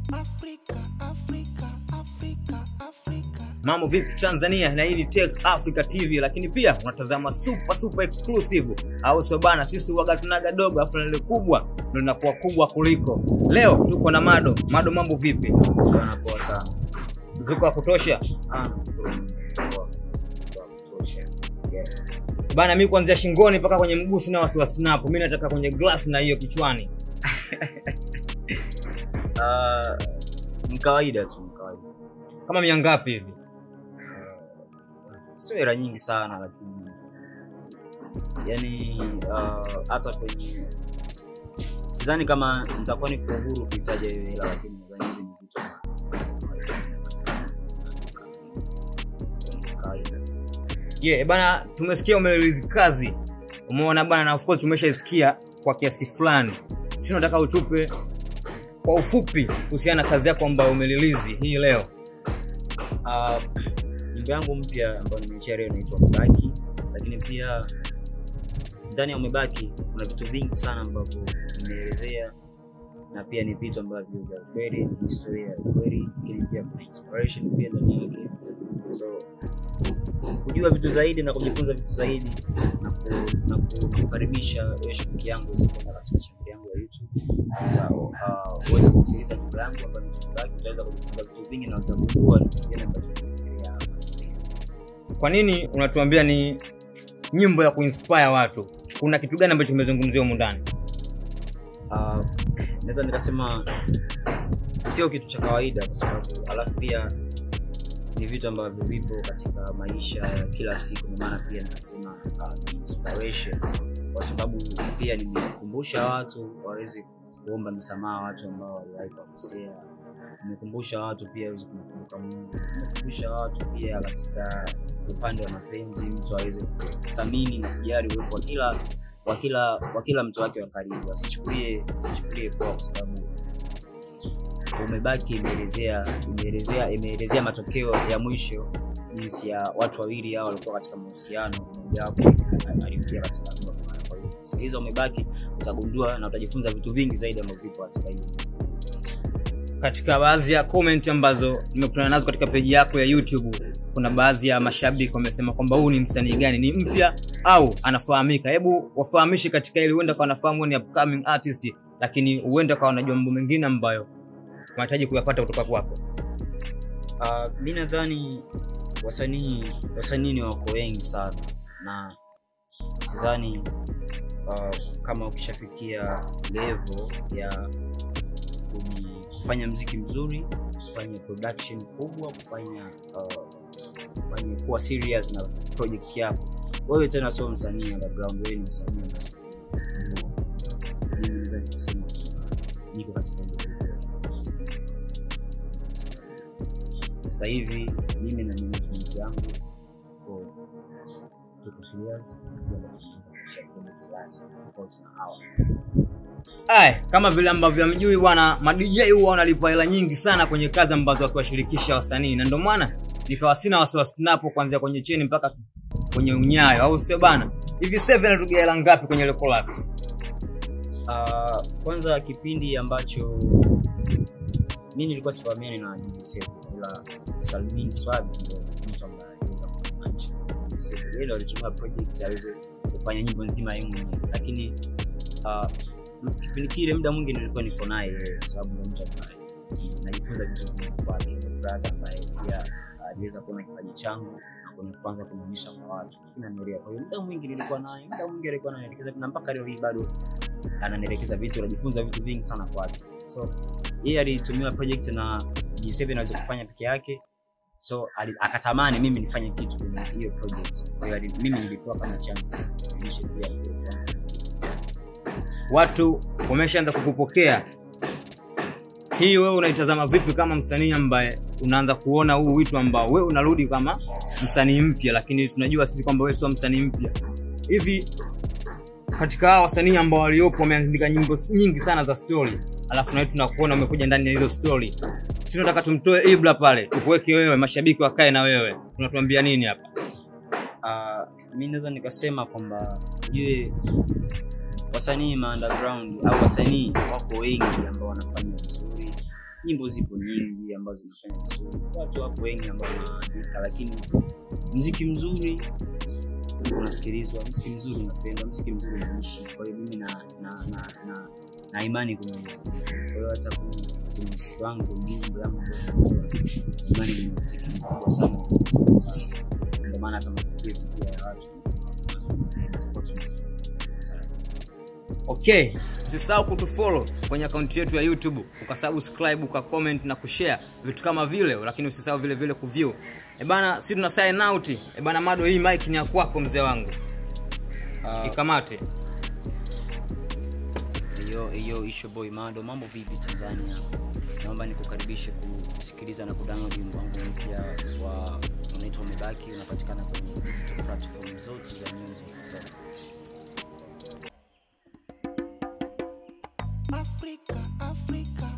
Afrika, Afrika, Afrika, Afrika. Mambo vipi Tanzania, na hii ni Tech Africa TV, lakini pia unatazama super super exclusive, au sio bana? Sisi waga tunaga dogo, afu lile kubwa ndio linakuwa kubwa kuliko. Leo tuko na Mado. Mado, mambo vipi? Bwana poa sana. Ziko wa kutosha Ah, poa. Poa kutosha. Yeah. bana. Mi kuanzia shingoni mpaka kwenye mguu sina wasiwasi napo, mi nataka kwenye glass na hiyo kichwani. Ah, ni kawaida tu, ni kawaida. Kama mia ngapi hivi? Sio hela nyingi sana lakini yani ah, hata kwenye sidhani kama nitakuwa niko huru kuitaja hiyo hela lakini nadhani hivi ni vitu ni kawaida. Yeah, bana, tumesikia umerelease kazi, umeona bana, na of course tumeshaisikia kwa kiasi fulani. Si nataka utupe kwa ufupi kuhusiana na kazi yako ambayo umerelease hii leo. Ah, nyimbo yangu mpya ambayo nimeachia leo inaitwa Umebaki, lakini pia ndani ya Umebaki kuna vitu vingi sana ambavyo nimeelezea na pia ni vitu ambavyo vya ukweli, ni historia ya ukweli, lakini pia kuna inspiration pia ndani yake. So kujua vitu zaidi na kujifunza vitu zaidi na ku, na ku- na kukaribisha wewe shabiki yangu uweze kwenda katika chaneli yangu ya YouTube uta uh, uweze kusikiliza nyimbo yangu ambayo ni Umebaki, utaweza kujifunza vitu vingi na utagundua ni kitu gani ambacho kinafikiria hapa sasa hivi. Kwa nini unatuambia ni nyimbo ya kuinspire watu? Kuna kitu gani ambacho kimezungumziwa humu ndani? uh, naweza nikasema sio kitu cha kawaida kwa sababu alafu pia ni vitu ambavyo vipo katika maisha ya kila siku ndio maana pia nikasema uh, ni inspiration kwa sababu pia nimekumbusha watu waweze kuomba msamaha watu ambao waliwahi kuwakosea nimekumbusha watu pia waweze kumkumbuka mungu nimekumbusha watu pia katika upande wa mapenzi mtu aweze kuthamini na kujali uwepo wa kila wa kila wa kila mtu wake wa karibu asichukulie asichukulie poa kwa sababu umebaki imeelezea imeelezea imeelezea matokeo ya mwisho jinsi ya watu wawili hao walikuwa katika mahusiano mmoja wapo alifia katika hatua kama hiyo. Kwa hiyo sikiliza umebaki utagundua na utajifunza vitu vingi zaidi ambavyo vipo katika hiyo Katika baadhi ya comment ambazo nimekutana nazo katika peji yako ya YouTube, kuna baadhi ya mashabiki wamesema kwamba huu ni msanii gani, ni mpya au anafahamika? Hebu wafahamishe katika ili, huenda kwa wanafahamu ni upcoming artist, lakini huenda kwa wanajua mambo mengine ambayo wanahitaji kuyapata kutoka kwako. Uh, mi nadhani wasanii wasanii ni wako wengi sana na sidhani uh, kama ukishafikia level ya kuji- kufanya mziki mzuri kufanya production kubwa kufanya uh, kufanya kuwa serious na project yako wewe tena sio msanii underground wewe ni msanii underground. mimi naweza nikasema niko katika hiyo level. sasa hivi mimi na management yangu tuko tuko serious tunaenda kuanza kushare project rasmi tofauti na hawa Ay, kama vile ambavyo amjui bwana, madj huwa wanalipa hela nyingi sana kwenye kazi ambazo wakiwashirikisha wasanii, na ndio maana nikawa sina wasiwasi napo kuanzia kwenye cheni mpaka kwenye unyayo, au sio bana? Hivi Seven anatugia hela ngapi kwenye ile collab? Uh, kwanza kipindi ambacho mi nilikuwa sifahamiani na Jimsefu ila Salmin Swabs ndio mtu ambaye aliweza kumaanisha Jimsefu. Yeye ndio alitumia project aweze kufanya nyimbo nzima yeye mwenyewe, lakini uh, kipindi kile muda mwingi nilikuwa niko naye yeye, kwa sababu ni mtu ambaye ni- najifunza vitu vingi kwake, ni brother ambaye pia aliweza kuona kipaji changu na kwenye kwanza kunionyesha kwa watu, kinanielewa. Kwa hiyo muda mwingi nilikuwa naye, muda mwingi alikuwa ananielekeza na mpaka leo hii bado ananielekeza vitu najifunza vitu vingi sana kwake so yeye alitumiwa project na G7 aweze kufanya peke yake so ali, akatamani mimi nifanye kitu kwenye hiyo project kwa hiyo ali- mimi nilipewa kama chance nionyeshe pia kufanya. Watu wameshaanza kukupokea. Hii wewe unaitazama vipi kama msanii ambaye unaanza kuona huu wito ambao wewe unarudi kama msanii mpya, lakini tunajua sisi kwamba wewe sio msanii mpya. Hivi katika hawa wasanii ambao waliopo wameandika nyimbo nyingi sana za story, alafu na wewe tunakuona umekuja ndani ya hizo story, si tunataka tumtoe Ibra pale, tukuweke wewe, mashabiki wakae na wewe, tunatuambia nini hapa? uh, mi naweza nikasema kwamba ujue wasanii ma underground au wasanii wako wengi ambao wanafanya vizuri nyimbo zipo nyingi ambazo zinafanya vizuri watu wapo wengi ambao wanaandika lakini mziki mzuri unasikilizwa mziki mzuri unapendwa mziki mzuri unaishi kwa hiyo mimi na, na, na, na, na imani kwenye mziki kwa hiyo hata kwenye kwenye mziki wangu kwenye nyimbo yangu ambayo natoa, imani kwenye mziki mkubwa sana sana ndio maana hata mapokezi pia ya watu tofauti na- okay usisahau kutufollow kwenye akaunti yetu ya youtube ukasubscribe ukacomment na kushare vitu kama vile lakini usisahau vile vile kuview ebana si tuna sign out ebana mado hii mic ni ya kwako mzee wangu Ah, ikamate hiyo hiyo isho boy mado mambo vipi tanzania naomba nikukaribishe ku- kusikiliza na kudownload wimbo wangu mpya wa unaitwa umebaki unapatikana kwenye digital platform zote za music so, Africa, Africa,